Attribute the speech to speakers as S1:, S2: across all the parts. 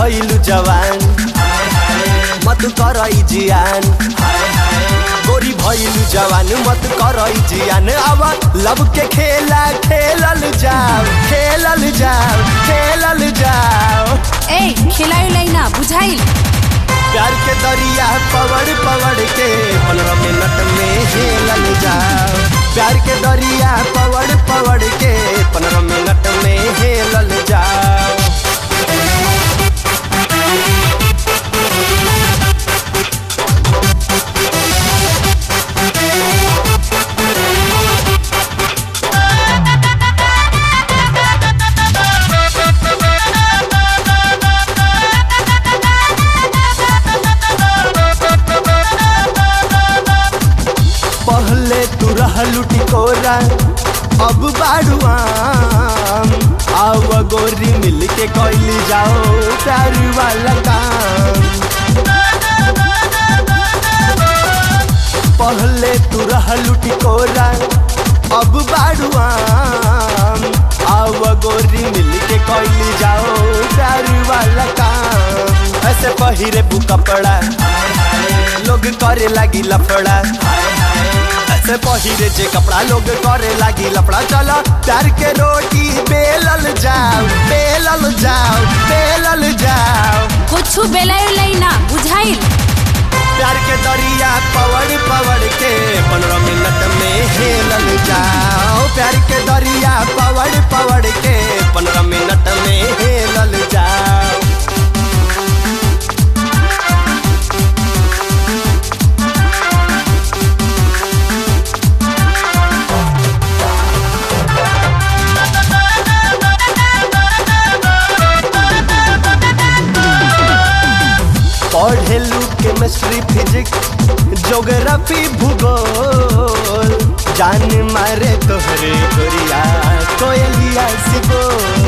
S1: भइलु जवान मत करई जियान गोरी भइलु जवान मत करई जियान अब लब के खेला खेलल जाओ खेलल जाओ खेलल जाओ
S2: ए खेलायो लाइना बुझाइल
S1: प्यार के दरिया पवड़ पवड़ के पंद्रह मिनट में हेलल जाओ प्यार के दरिया पवड़ पवड़ के पंद्रह मिनट में हेलल जाओ पहले तू रहलू टिकोरा अब बाड़ुआम आव गोरी मिल के कैली जाओ प्यार वाला काम पहले तू रहलू टिकोरा अब बाड़ुआम आव गोरी मिल के कैली जाओ प्यार वाला काम ऐसे पहिरे बु कपड़ा लोग करे लगी लफड़ा ऐसे पहिरे जे कपड़ा लोग करे लगी लफड़ा चला प्यार के रोटी बेलल जाओ बेलल जाओ बेलल जाओ
S2: कुछ बेलायो लाइना बुझाइल
S1: प्यार के दरिया पवड़ पवड़ के पंद्रह मिनट में हेलल जाओ प्यार के दरिया पवड़ पवड़ के पंद्रह मिनट में हेलल जाओ पढ़ेलू केमिस्ट्री फिजिक्स जोग्राफी भूगोल जान मारे तोहरे गोरिया कोयलिया सिबो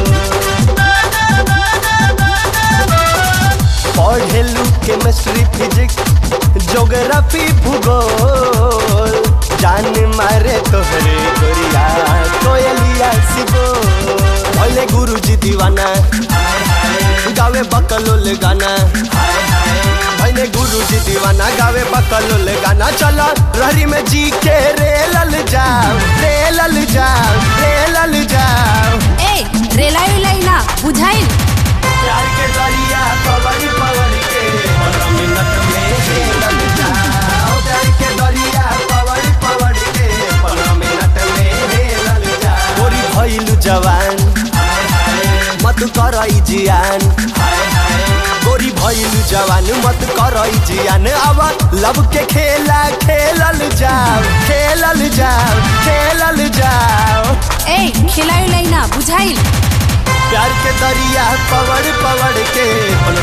S1: पढ़ेलू केमिस्ट्री फिजिक्स जोग्राफी भूगोल जान मारे तोहरे गोरिया कोयलिया सिबो भले गुरुजी दीवाना गावे बकलोल गाना भैले गुरु जी दीवाना गावे बकलोल गाना चला रहरी में जी के रेलल जाओ रेलल जाओ रेलल जाओ
S2: ए रेलायो लाइना बुझाइल
S1: प्यार के दरिया पवड़ पवड़ के पंद्रह मिनट में हेलल जाओ प्यार के दरिया पवड़ पवड़ के पंद्रह मिनट में हेलल जाओ गोरी भइलु जवान मत करई जियान गोरी भइलु जवान मत करई जियान अब लब के खेला खेलल जाओ खेलल जाओ खेलल जाओ
S2: ए खेलायो लाइना बुझाइल
S1: प्यार के दरिया पवड़ पवड़ के